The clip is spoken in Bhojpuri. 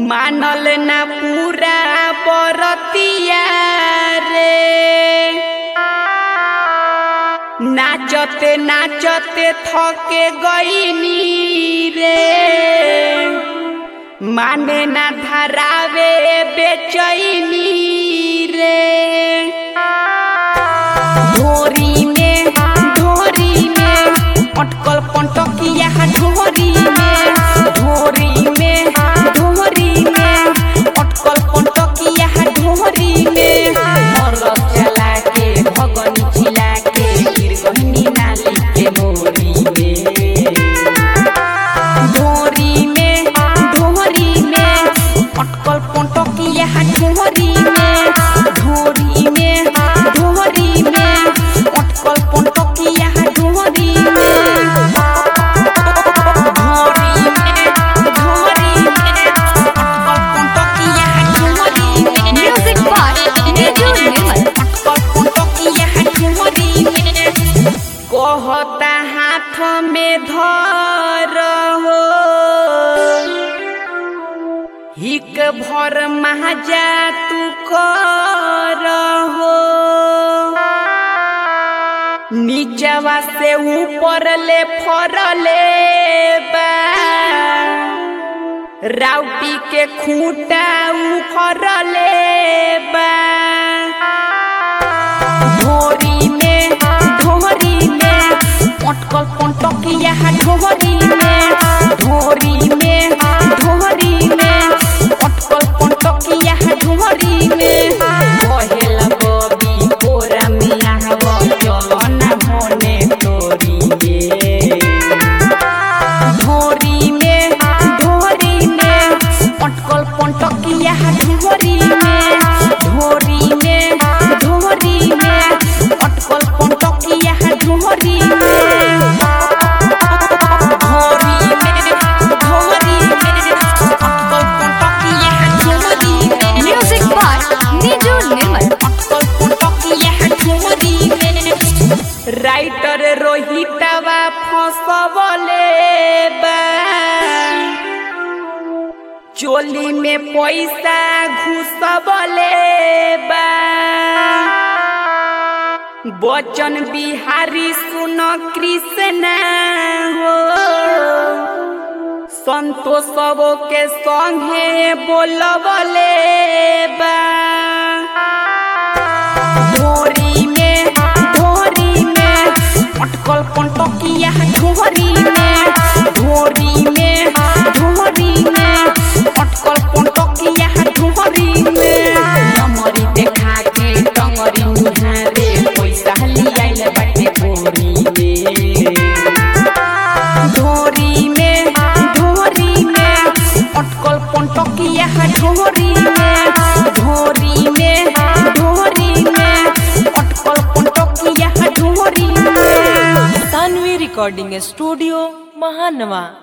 मानल ना पूरा बरतिया रे नाचते नाचते थके गईनी रे माने ना धरावे बेचैनी रे ढोरी में ढोरी में अटकल पंटकिया ढोरी में ढोरी में ढोरी में अटकल पंटकिया ढोरी में मरल चला के भगन चिला के गिर गहनी नाली के मोरी में ढोरी में ढोरी में अटकल पंटकिया ढोरी में ढोरी में ढोरी में अटकल पंटकिया ढोरी में ढोरी में ढोरी में अटकल पंटकिया ढोरी में Music by Niju Nirmal. अटकल पंटकिया ढोरी में कहता हाथ में धर हो हिक भर महाजा तू कर हो नीचवा से ऊपर ले फरले बा राउटी के खूंटा उखरले बा ढोरी में ढोरी में अटकल पंटकिया ढोरी में ढोरी में ढोरी में अटकल पंटकिया ढोरी में कहेला बबी कोरा मिया हवा चलो ना होने तोरी में ढोरी में ढोरी में अटकल पंटकिया ढोरी में ढोरी में ढोरी में अटकल पंटकिया ढोरी में ढोरी में ढोरी में अटकल पंटकिया ढोरी में Music by Niju Nirmal. अटकल पंटकिया ढोरी में राइटर रोहितवा फसबले बा चोली में पैसा घुसबले बा बचन बिहारी सुन कृष्ण हो संतोषबो के संगे बोलबले बा ढोरी में ढोरी में अटकल पंटकिया ढोरी में ढोरी में ढोरी में अटकल पंटकिया ढोरी में नमरी देखा के टंगरी मुहारे पैसा लियाइल बाटे बोरी में ढोरी में ढोरी में अटकल पंटकिया ढोरी में ढोरी में ढोरी में अटकल पंटकिया ढोरी में सानवी रिकॉर्डिंग स्टूडियो महानवा